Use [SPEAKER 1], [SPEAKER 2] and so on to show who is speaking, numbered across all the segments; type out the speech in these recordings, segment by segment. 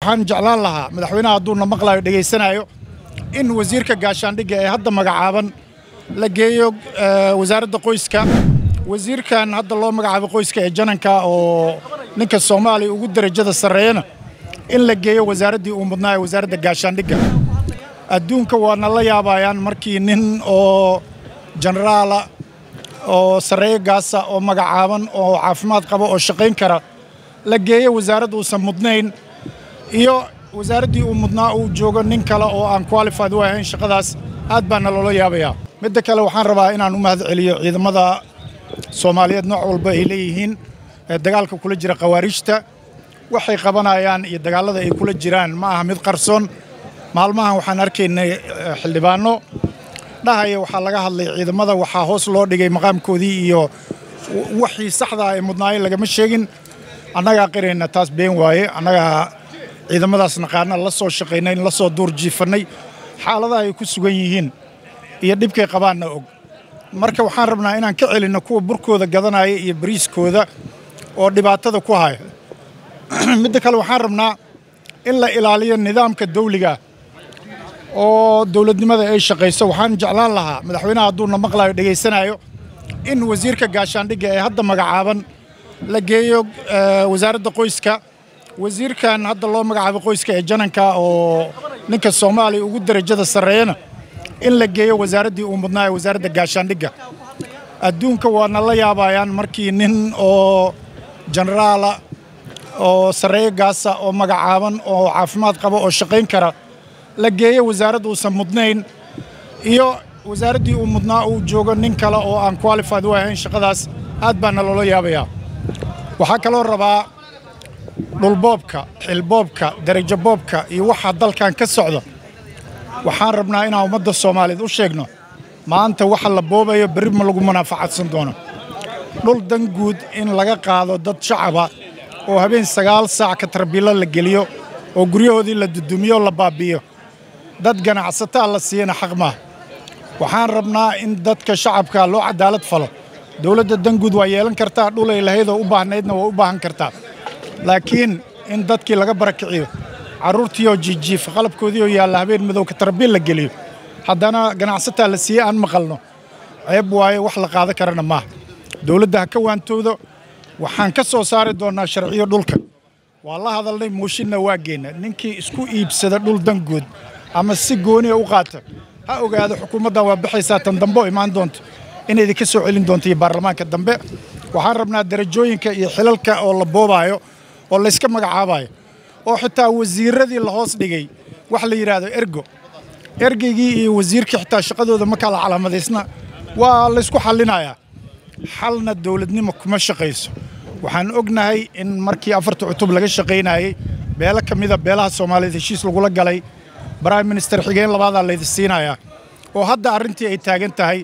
[SPEAKER 1] waxaan jeclaan lahaa madaxweynaha hadduuna maqlayo dhegaysanayo in wasiirka gaashaandhigga ee hadda magacaaban la geeyo wasaaradda qoyska wasiirkan hadda loo magacaabo qoyska ee jananka oo ninka soomaaliya ugu derajada sarreeyana in la geeyo wasaaraddii uu mudnaa ee wasaaradda gaashaandhigga adduunka waana la yaabayaan markii nin oo jenaraala oo sarreeyo gaasa oo magacaaban oo caafimaad qaba oo shaqayn kara la geeyo wasaaradd uusan mudnayn iyo wasaaraddii uu mudnaa uu joogo nin kale oo aan qualified u ahayn shaqadaas aad baana loola yaabayaa midda kale waxaan rabaa inaan u mahad celiyo ciidamada soomaaliyeed nooc walba ay leeyihiin ee dagaalka kula jira khawaariijta waxay qabanayaan iyo dagaallada ay kula jiraan ma aha mid qarsoon maalmahan waxaan arkaynay xildhibaanno dhahaya waxaa laga hadlay ciidamada waxaa hoos loo dhigay maqaamkoodii iyo wixii saxdaa ee mudnaayeen lagama sheegin annagaa qirayna taas been waaye annagaa ciidamadaas naqaana la soo shaqaynay la soo duur jiifannay xaaladaha ay ku sugan yihiin iyo dhibkay qabaanna og marka waxaan rabnaa inaan ka celinno kuwa burkooda gadanaya iyo bariiskooda oo dhibaatada ku haya midda kale waxaan rabnaa in la ilaaliyo nidaamka dawliga oo dowladnimada ay shaqayso waxaan jeclaan lahaa madaxweynaha hadduuna maqlayo dhegaysanayo in wasiirka gaashaandhigga ee hadda magacaaban la geeyo wasaaradda qoyska wasiirkan hadda loo magacaabo qoyska ee jananka oo ninka soomaaliya ugu derajada sarreeyana in la geeyo wasaaraddii uu mudnaa ee wasaaradda gaashaandhigga adduunka waana la yaabayaan markii nin oo jenaraala oo sarreeyo gaasa oo magacaaban oo caafimaad qaba oo shaqayn kara la geeyo wasaaradd uusan mudnayn iyo wasaaraddii uu mudnaa uu joogo nin kale oo aan qualified u ahayn shaqadaas aad baana loola yaabayaa waxaa kaloo rabaa dhulboobka xilboobka derajo boobka iyo waxa dalkan ka socda waxaan rabnaa inaan ummadda soomaaliyeed u sheegno maanta waxa la boobayo berri ma lagu munaafacadsan doono dhul dan guud in laga qaado dad shacaba oo habeen sagaal saac ka tarbiilo la geliyo oo guryahoodii la dudumiyo la baabbi'iyo dad ganacsataa la siiyana xaq maaha waxaan rabnaa in dadka shacabka loo cadaalad falo dowladda danguud waa yeelan kartaa dhul ay lahayd oo u baahnaydna waa u baahan kartaa laakiin in dadkii laga barakiciyo carruurtii oo jiijiifa qalabkoodii oo yaalla habeen madowka tarbiil la geliyo haddana ganacsataa la siiyey aan maqalno ceeb waaye wax la qaadan karana maaha dowladda ha ka waantoodo waxaan ka soo saari doonnaa sharciyo dhulka waa la hadalnay mooshinna waa geenna ninkii isku iibsada dhul danguud ama si gooniya u qaata ha ogaado xukuumaddan waa baxaysaa tan dambe oo imaan doonto in idinka soo celin doonto iyo baarlamaanka dambe waxaan rabnaa darajooyinka iyo xilalka oo la boobaayo oo layska magacaabayo oo xitaa wasiirradii la hoos dhigay wax la yidhaahdo ergo ergeygii iyo wasiirkii xitaa shaqadooda ma kala calaamadaysna waa laysku xallinayaa xalna dowladnimo kuma shaqayso waxaan ognahay in markii afarta cutub laga shaqaynayey beelo ka mida beelaha soomaaliyeed heshiis lagula galay brime minister xigeen labaadaa laydi siinayaa oo hadda arrintii ay taagan tahay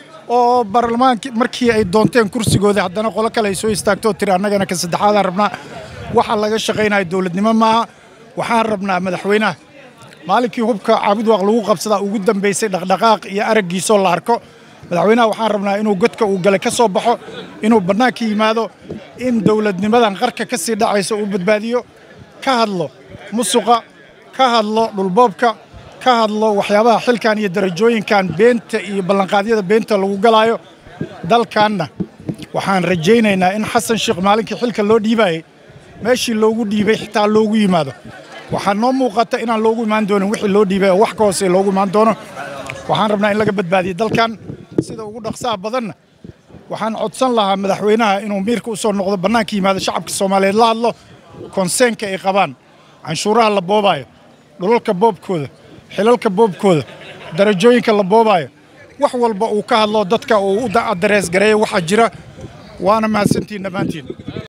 [SPEAKER 1] oo baarlamaankii markii ay doonteen kursigooda haddana qolo kale ay soo istaagtoo tiri annagana ka saddexaadaan rabnaa waxa laga shaqaynaya dowladnimo maaha waxaan rabnaa madaxweynaha maalinkii hubka caabudwaaq lagu qabsadaa ugu dambaysay dhaqdhaqaaq iyo araggiisoo la arko madaxweynaha waxaan rabnaa inuu godka uu galay ka soo baxo inuu bannaanka yimaado in dowladnimadan qarka ka sii dhacaysa uu badbaadiyo ka hadlo musuqa ka hadlo dhulboobka ka hadlo waxyaabaha xilkan iyo darajooyinkan beenta iyo ballanqaadyada beenta lagu galaayo dalkanna waxaan rajaynaynaa in xasan sheekh maalinkii xilka loo dhiibayey meeshii loogu dhiibay xitaa loogu yimaado waxaa noo muuqata inaan loogu imaan doonin wixii loo dhiibay oo wax ka hoose loogu imaan doono waxaan rabnaa in laga badbaadiyo dalkan sida ugu dhaqsaha badanna waxaan codsan lahaa madaxweynaha inuu miirka u soo noqdo bannaanka yimaado shacabka soomaaliyeed la hadlo konseenka ay qabaan canshuuraha la boobaayo dhulalka boobkooda xilalka boobkooda darajooyinka la boobaayo wax walba uu ka hadlo dadka uu u darees gareeyo waxaa jira waana mahadsantihin dhammaantiin